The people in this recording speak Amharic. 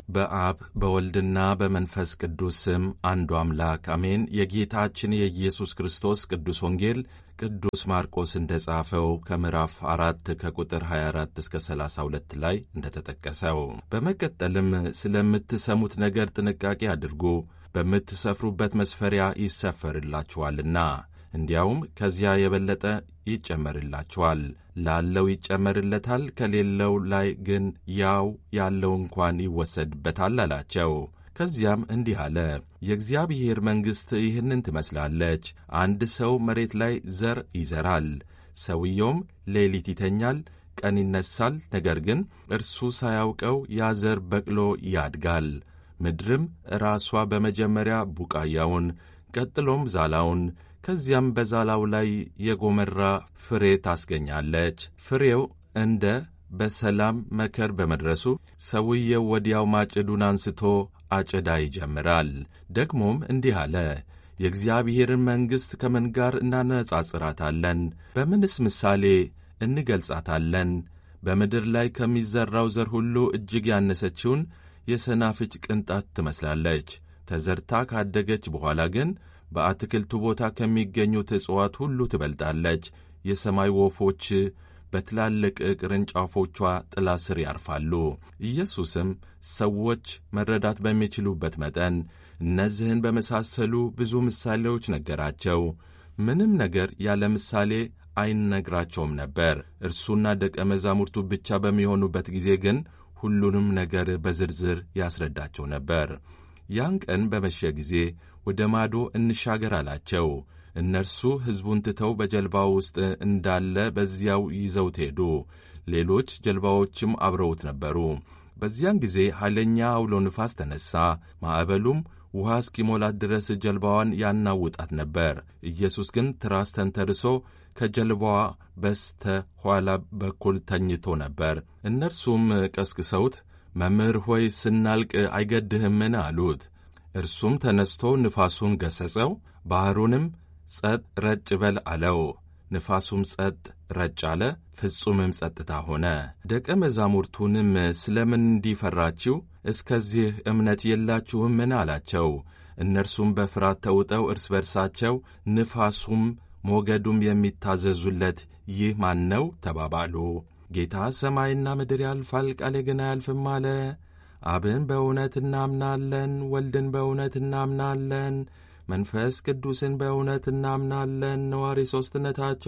በአብ በወልድና በመንፈስ ቅዱስ ስም አንዱ አምላክ አሜን። የጌታችን የኢየሱስ ክርስቶስ ቅዱስ ወንጌል ቅዱስ ማርቆስ እንደ ጻፈው ከምዕራፍ አራት ከቁጥር 24 እስከ 32 ላይ እንደተጠቀሰው። በመቀጠልም ስለምትሰሙት ነገር ጥንቃቄ አድርጉ፣ በምትሰፍሩበት መስፈሪያ ይሰፈርላችኋልና እንዲያውም ከዚያ የበለጠ ይጨመርላችኋል። ላለው ይጨመርለታል፣ ከሌለው ላይ ግን ያው ያለው እንኳን ይወሰድበታል አላቸው። ከዚያም እንዲህ አለ፣ የእግዚአብሔር መንግሥት ይህንን ትመስላለች። አንድ ሰው መሬት ላይ ዘር ይዘራል። ሰውየውም ሌሊት ይተኛል፣ ቀን ይነሳል። ነገር ግን እርሱ ሳያውቀው ያ ዘር በቅሎ ያድጋል። ምድርም ራሷ በመጀመሪያ ቡቃያውን ቀጥሎም ዛላውን ከዚያም በዛላው ላይ የጎመራ ፍሬ ታስገኛለች። ፍሬው እንደ በሰላም መከር በመድረሱ ሰውየው ወዲያው ማጭዱን አንስቶ አጨዳ ይጀምራል። ደግሞም እንዲህ አለ፣ የእግዚአብሔርን መንግሥት ከምን ጋር እናነጻጽራታለን? በምንስ ምሳሌ እንገልጻታለን? በምድር ላይ ከሚዘራው ዘር ሁሉ እጅግ ያነሰችውን የሰናፍጭ ቅንጣት ትመስላለች። ተዘርታ ካደገች በኋላ ግን በአትክልቱ ቦታ ከሚገኙት እጽዋት ሁሉ ትበልጣለች። የሰማይ ወፎች በትላልቅ ቅርንጫፎቿ ጥላ ስር ያርፋሉ። ኢየሱስም ሰዎች መረዳት በሚችሉበት መጠን እነዚህን በመሳሰሉ ብዙ ምሳሌዎች ነገራቸው። ምንም ነገር ያለ ምሳሌ አይነግራቸውም ነበር። እርሱና ደቀ መዛሙርቱ ብቻ በሚሆኑበት ጊዜ ግን ሁሉንም ነገር በዝርዝር ያስረዳቸው ነበር። ያን ቀን በመሸ ጊዜ ወደ ማዶ እንሻገር አላቸው። እነርሱ ሕዝቡን ትተው በጀልባ ውስጥ እንዳለ በዚያው ይዘውት ሄዱ። ሌሎች ጀልባዎችም አብረውት ነበሩ። በዚያን ጊዜ ኃይለኛ አውሎ ንፋስ ተነሣ። ማዕበሉም ውሃ እስኪሞላት ድረስ ጀልባዋን ያናውጣት ነበር። ኢየሱስ ግን ትራስ ተንተርሶ ከጀልባዋ በስተ ኋላ በኩል ተኝቶ ነበር። እነርሱም ቀስቅሰውት መምህር ሆይ ስናልቅ አይገድህምን? አሉት። እርሱም ተነስቶ ንፋሱን ገሠጸው፣ ባሕሩንም ጸጥ ረጭ በል አለው። ንፋሱም ጸጥ ረጭ አለ፣ ፍጹምም ጸጥታ ሆነ። ደቀ መዛሙርቱንም ስለምን እንዲፈራችሁ እስከዚህ እምነት የላችሁምን? አላቸው። እነርሱም በፍርሃት ተውጠው እርስ በርሳቸው ንፋሱም ሞገዱም የሚታዘዙለት ይህ ማን ነው? ተባባሉ። ጌታ ሰማይና ምድር ያልፋል፣ ቃሌ ግን አያልፍም አለ። አብን በእውነት እናምናለን፣ ወልድን በእውነት እናምናለን፣ መንፈስ ቅዱስን በእውነት እናምናለን። ነዋሪ ሦስትነታቸው